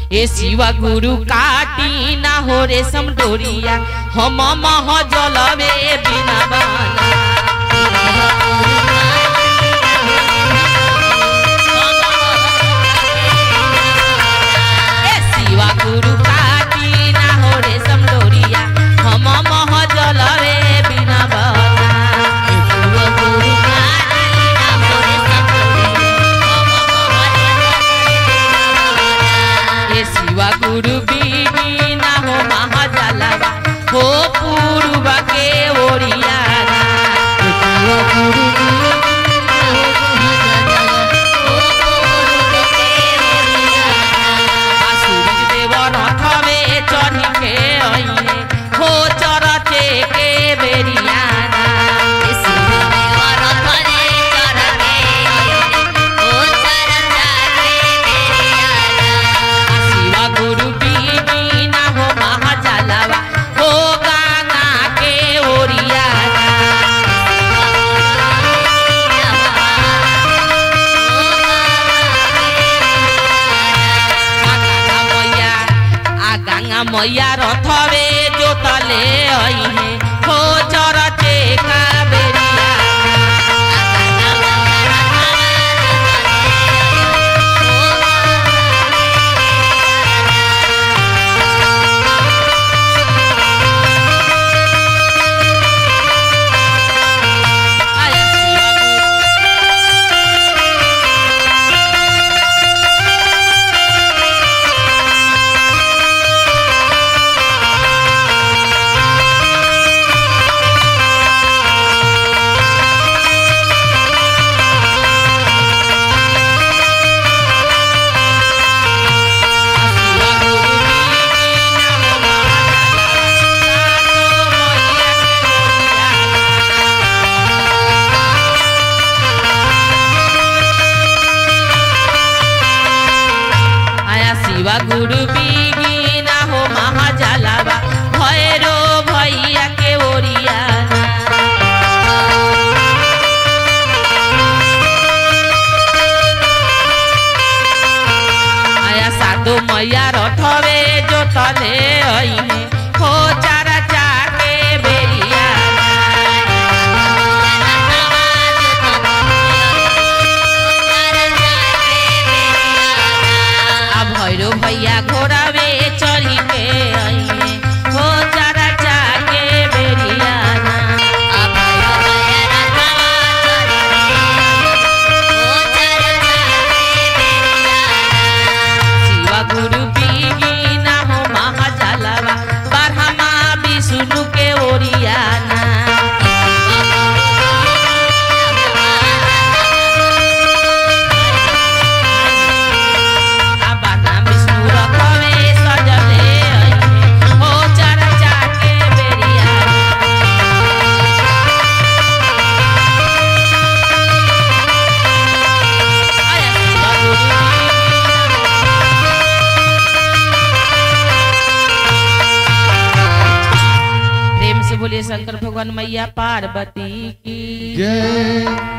ए शिवा गुरु काटी ना हो रे समडोरिया हम मह जलवे बिना बाना ए शिवा गुरु काटी ना हो रे समडोरिया हम मह जलवे बिना बाना ए शिवा गुरु बीना हो महाजलवा हो पूर्वा के ओरियाना आ सूरज देव रथवे चढ़ी के अइले हो चरचे के बेरियाना आ शिवा गुरु बीना हो महाजलवा हो गंगा के ओरियाना आ गंगा मैया आ गंगा मैया रथवे जोतले अइहे हो चरचे का बेरिया आया शिवा गुरु शिवा गुरु बीना हो महाजलवा मैया के ओरियाना आया शिवा गुरु बीना हो महाजलवा भैरो भैया के ओरियाना आया साधु मैया रथवे जोतले अइहे हो चारा चाके बेरियाना आ भैरो भैया घोड़ावे चढ़ी के अइहे हो चारा चाके बेरियाना शिवा गुरु बीना हो महाजलवा बारहमा विष्णु के ओरियाना आ बारहमा विष्णु रखवे सजले अइहे हो चारा चाके बेरियाना आया शिवा गुरु प्रेम से बोलिए शंकर भगवान मैया पार्वती की जय